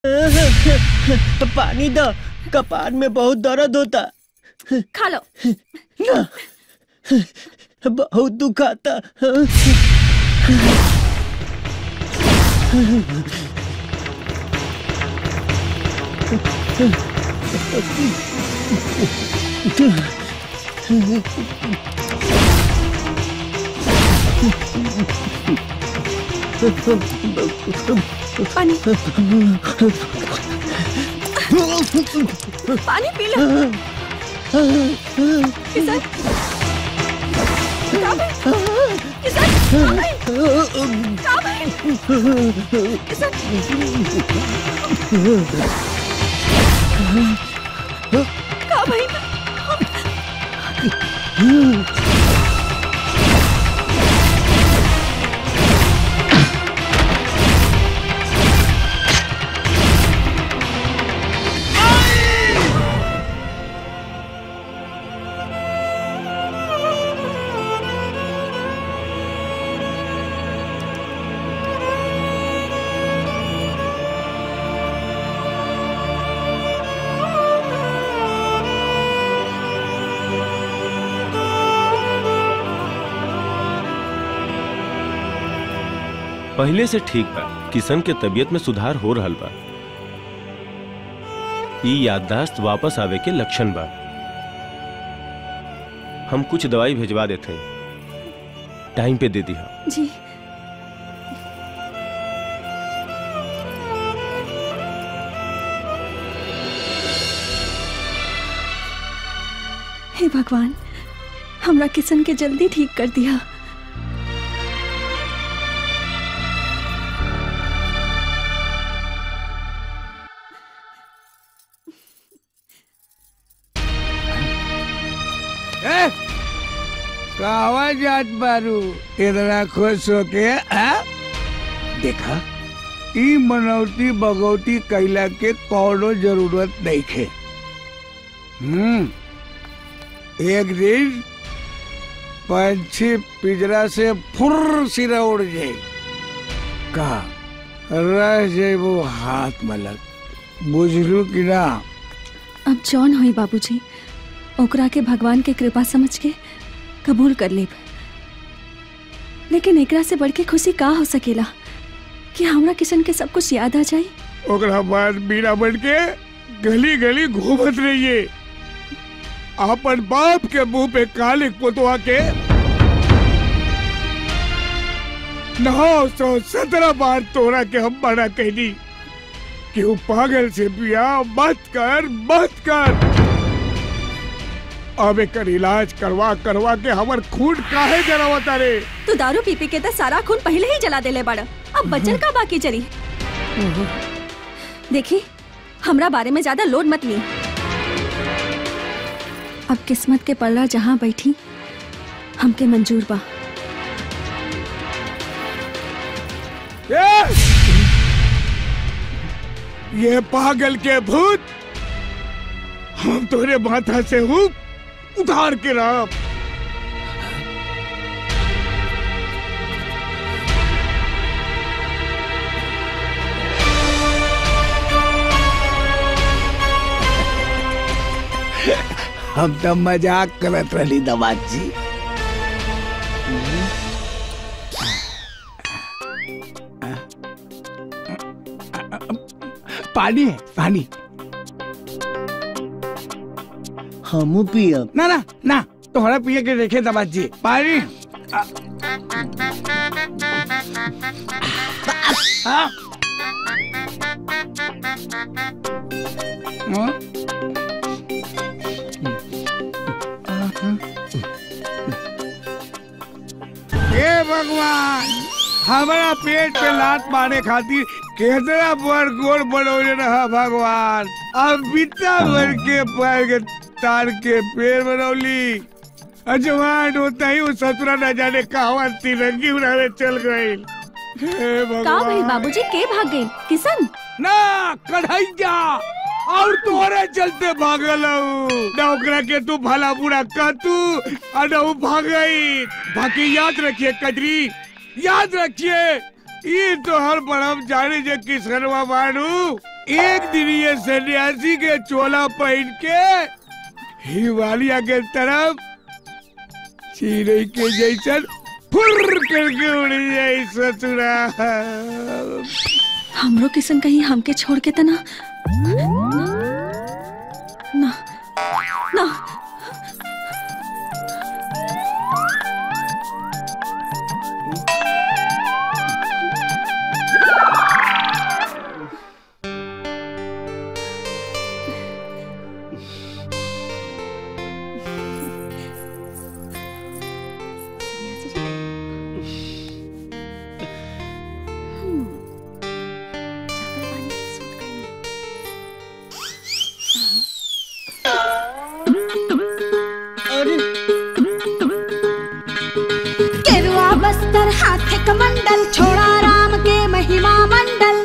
पानी दो कपार में बहुत दर्द होता खा लो ना बहुत दुखाता पानी पानी पी लो किशन कहाँ भाई किशन कहाँ भाई कहाँ भाई किशन कहाँ भाई पहले से ठीक बा किशन के तबीयत में सुधार हो रहल बा ई याददाश्त वापस आवे के लक्षण बा हम कुछ दवाई भेजवा देते हैं टाइम पे दे दी जी हे भगवान हमरा किशन के जल्दी ठीक कर दिया ए, कहवा जात बारू इतना खुश होके आ? देखा ई मनौती बगौती कैला के कौनो जरूरत नहीं खे हम्म एक दिन पंछी पिजरा से फुर सिरा उड़ जाए का रह जाए वो हाथ मलक बुझलू कि ना अब जौन हुई बाबूजी ओकरा के भगवान के कृपा समझ के कबूल कर लेब लेकिन एकरा से बढ़ के खुशी का हो सकेला कि हमरा किशन के सब कुछ याद आ जाए ओकरा बाद बीड़ा बन के गली गली घूमत रहिए अपन बाप के मुंह पे कालिक पोतवा के नौ सौ सत्रह बार तोरा के हम मना कहनी कि वो पागल से बिया मत कर मत कर अब एकर इलाज करवा करवा के हमर खून काहे जरावता रे तू दारू पी पी के तो सारा खून पहले ही जला देले बड़ अब बचल का बाकी चली देखी हमरा बारे में ज्यादा लोड मत ली अब किस्मत के पल्ला जहाँ बैठी हमके मंजूर बा ये ये पागल के भूत हम तोरे माथा से हूँ उतार के राम हम तो मजाक करत रही दमाद जी पानी है पानी हमू पियब ना ना ना तोहरा पिए के देखे दमाद जी पानी आ, हाँ? हाँ? हे भगवान हमारा पेट पे लात मारे खातिर केतना बड़ गोल बनौले रहा भगवान अब बिता भर के पैर के तार के पेड़ बनौली अजवान होता ही वो ससुरा न जाने कहवा तिरंगी उड़ावे चल गई हे का भाई भगवान बाबूजी के भाग गए किशन ना कढ़ैया और तोरे चलते भागल हूँ। ना ओकरा के तू भला बुरा कह तू और ना ऊ भागई बाकी याद रखिए कजरी याद रखिए ये तो हर बड़म जाने जे किसनवा बानू एक दिन ये सन्यासी के चोला पहन के हिमालय के तरफ चिड़ै के जैसन फुर करके उड़ जाई ससुरा हमरो किसन कहीं हमके छोड़ के तना ना ना अरे केरुआ बस्तर हाथे कमंडल छोड़ा राम के महिमा मंडल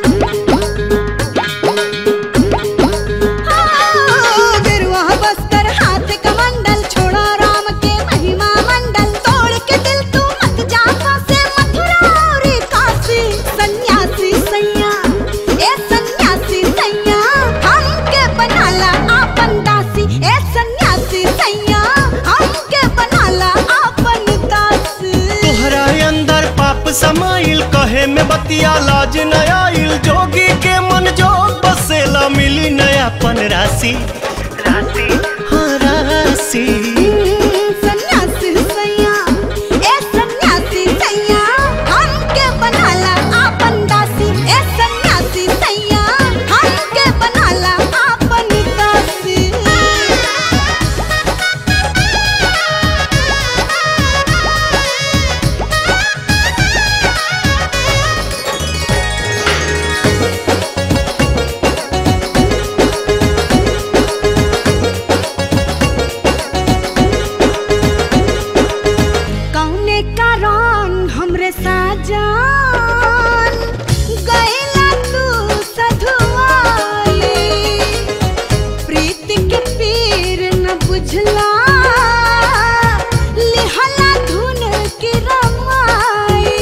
हाँ, गेरुआ बस्तर हाथे कमंडल छोड़ा राम के महिमा मंडल तोड़ के दिल तू मत जा से मथुरा और काशी सन्यासी सैया ए सन्यासी सैया हमके बनाला आपन दासी ए सन्यासी सैया हमके बनाला आपन दासी तोहरा अंदर पाप समाइल कहे में बतिया लाज न आइल जोगी के मन जोग बसेला मिली नयापन राशि राशि हाँ राशि सन्यासी सैया ए सन्यासी सैया हमके बनाला आपन दासी ए सन्यासी सैया हमके बनाला आपन दासी कौने कारण हमरे साजान गैला तू सधुआई प्रीति के पीर न बुझला लिहला धुन की रमाई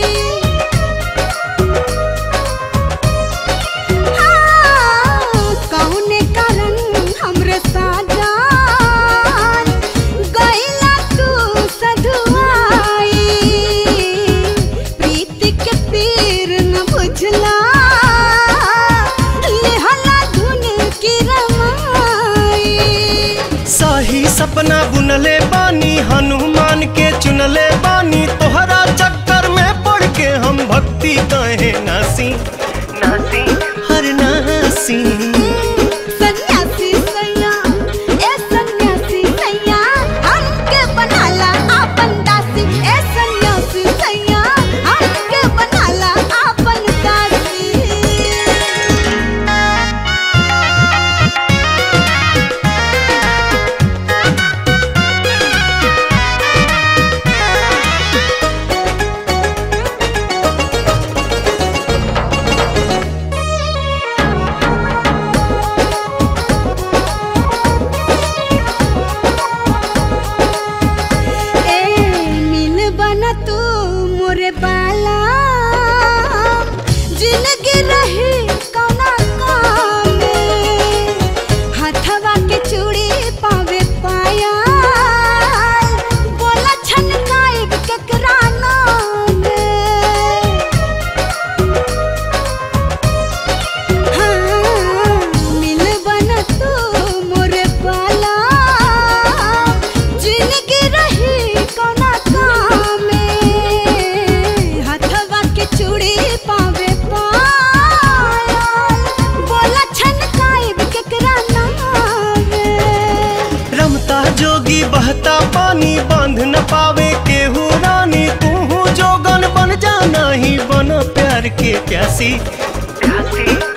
कौने कारण हमरे साजान गैला तू सधुआई प्रीति के पीर न बुझला लिहला धुन की रमाई सही सपना बुनले बानी हनुमान के चुनले बानी तोहरा चक्कर में पड़ के हम भक्ति कहे नासी नासी हर नासी सन्यासी सैया ए सन्यासी सैया हमके बनाला आपन दासी ए सन्यासी सैया हमके बनाला आपन दासी ए मिल बना तू मोरे बाला जिंदगी रही कौना काम में हथवा के चूड़ी पावे पाया बोला छनकाइब केकरा नाम हाँ, मिल बना तू मोरे बाला जिंदगी रही कौना काम में हथवा के चूड़ी पावे पायल बोला छनकाइब केकरा नाम रमता जोगी बहता पानी बांध न पावे केहू रानी तू जोगन बन जाना ही बन प्यार के प्यासी प्यासी